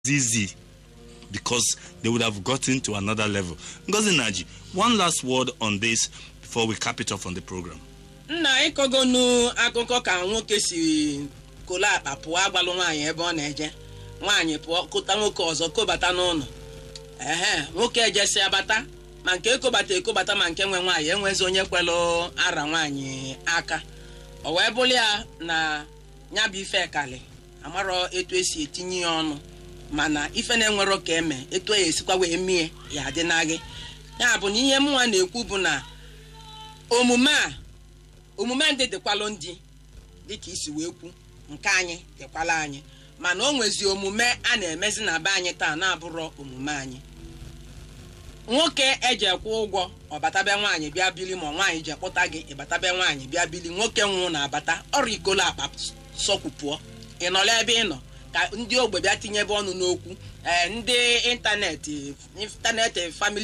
easy because they would have gotten to another level. Ngozi Naji, one last word on this before we cap it off on the program. nna ịkọgonu akụkọ ka nwoke si kolo akpa pụọ agbalụ nwaanyị ebe ọ na-eje nwaanyị pụọ kụta nwoke ọzọ kobata n'ụlọ ehe nwoke ejesi abata ma nke ekobata ekobata ma nke nwe nwaanyị enwezi onye kwelụ ara nwaanyị aka o wee bụrụ ya na ya bụ ife kali amarọ etu esi etinye ya ọnụ mana ife na-enwero ka eme etu ya esikwa wee mie ya adị na gị ya bụ na ihe mụnwa na-ekwu bụ na omume a omume ndị dịkwalụ ndị dịka isi wee kwu nke anyị dịkwala anyị mana o nwezi omume a na-emezi na be anyị taa na-abụrọ omume anyị nwoke eji ekwu ụgwọ ọbatabe nwaanyị bịa bili ma nwaanyị ji ekpụta gị ịbatabe nwaanyị bịa bili nwoke nwụ na-abata ọrụ ikolo akpa sọkwupụọ ị nọrọ ebe ị nọ ka ndị ogbe bịa tinyebe ọnụ n'okwu ee ndị ịntanetị ịntanetị famili